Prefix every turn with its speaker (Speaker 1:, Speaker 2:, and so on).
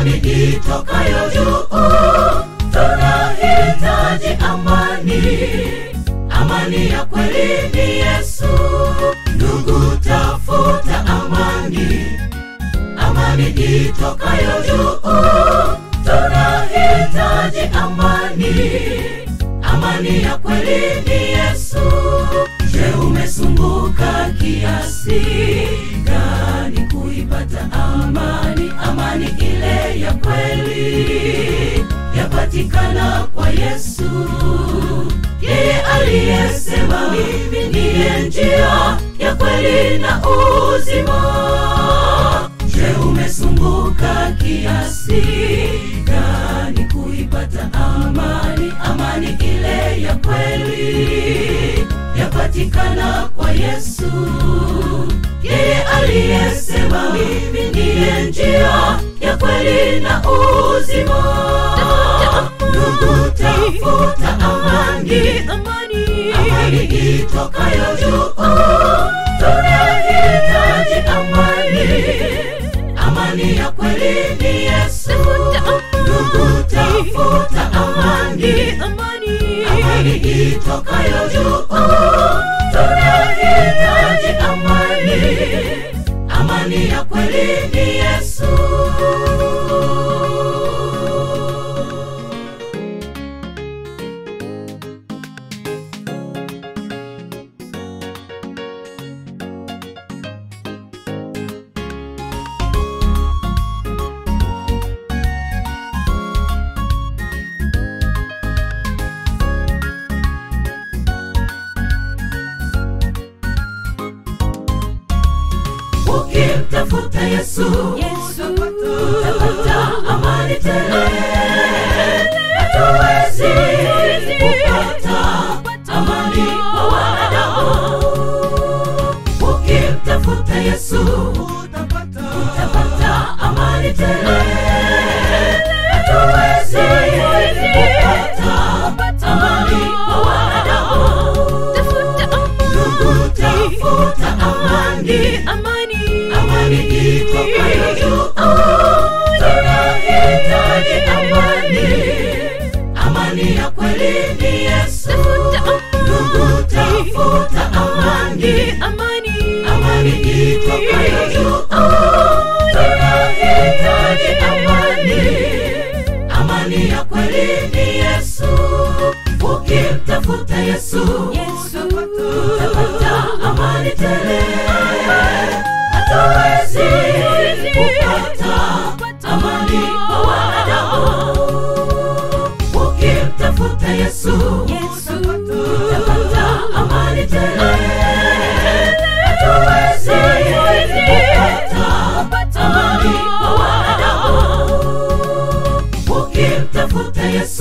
Speaker 1: amani itokayo juu. Tunahitaji amani, amani ya kweli ni Yesu. Ndugu, tafuta amani, amani itokayo juu. Tunahitaji amani, amani ya kweli ni Yesu. Je, umesumbuka kiasi gani kuipata amani? Amani ile ya kweli yapatikana kwa Yesu, yeye aliyesema mimi ndiye njia ya kweli na uzima. Je, umesumbuka kiasi gani kuipata amani? Amani ile ya kweli yapatikana kwa Yesu, yeye aliyesema mimi ndiye njia ya kweli na uzima. Ndugu, tafuta amani, amani itokayo juu. Tunahitaji amani, amani ya kweli ni Yesu. Ndugu, tafuta amani, amani itokayo juu. Tunahitaji amani, amani ya kweli ni Yesu. Ukimtafuta Yesu, utapata amani tele. Hatuwezi kupata amani kwa wanadamu. Ukimtafuta Yesu, utapata amani tele. Hatuwezi kupata amani kwa wanadamu. Ndugu, tafuta amani, amani itokayo juu. Tunahitaji amani, amani ya kweli ni Yesu. Ndugu, tafuta amani, amani itokayo juu. Tunahitaji amani, amani ya kweli ni Yesu. Ukimtafuta Yesu, utapata amani tele. Hatuwezi kupata amani kwa wanadamu. Ukimtafuta Yesu, utapata amani tele. Hatuwezi kupata amani kwa wanadamu. Ukimtafuta Yesu